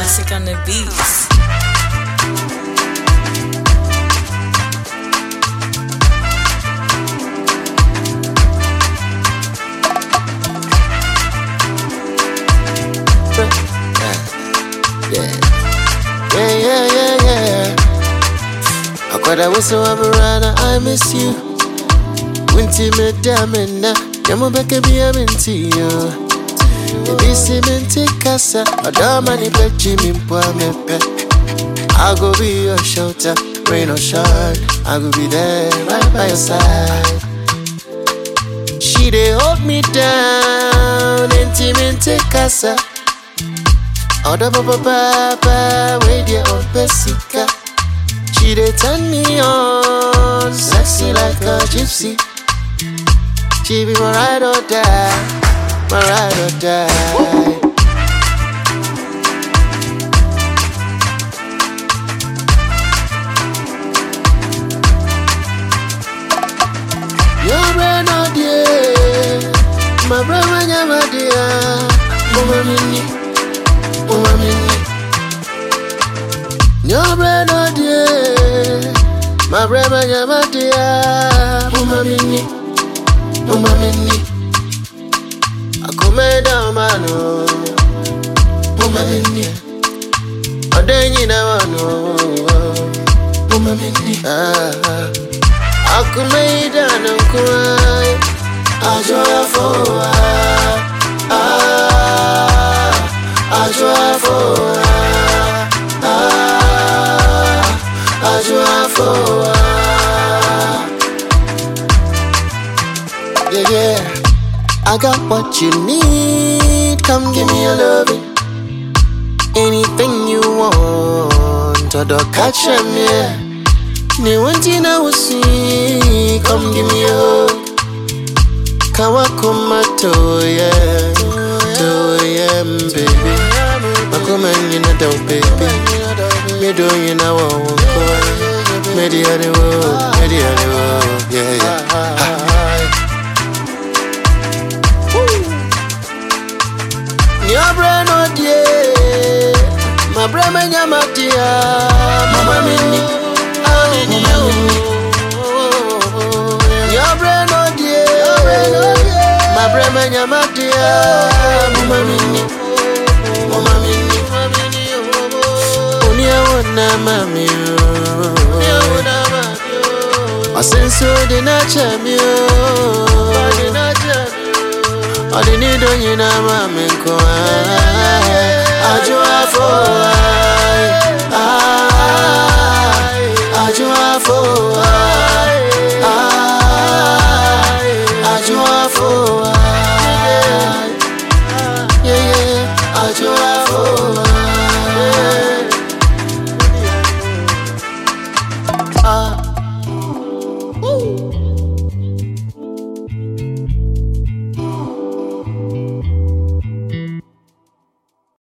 Classic on the beats. Yeah. Yeah, yeah, yeah, yeah. Akwada wese wa burana, I miss you. Winti me damina, yamu beke biya minti yo. Ebi si minti kasa, adama ni pechi mi mpwa mepe. I go be your shelter, rain or shine. I go be there right by your side. She dey hold me down, inti minti kasa. Oda papa papa, wait there on Pesica. She dey turn me on, sexy like a gypsy. She be my ride or die, my ride or die. Your brain no dear, my brain when you're my dear, mama mini, mama mini. Your brain no dear, my brain when you're my dear, mama mini, mama mini. I come down mano, mama mini. Odenyi na wano, mama mini. Ah. ah. Akumeida na nkurai Ajoya foa Ah Ajoya foa Ah Ajoya foa Yeah yeah I got what you need Come give me your loving Anything you want Todo catch 'em, yeah Ni wanti na usi, come give me a hug. Kawa kuma toye, toye baby. Makuma nyina do baby. Me do you na wa wako. Me di ade wo, me di ade wo, yeah yeah. Ni abre no die, my bre me nyama dia, mama mini. Ah, mama mini. Your brain no dear, my brain me nyama dia, mama mini, mama mini. Oni awona mami o, asenso de na chami o, odi ni do nyina mami nko a, ajo afo a.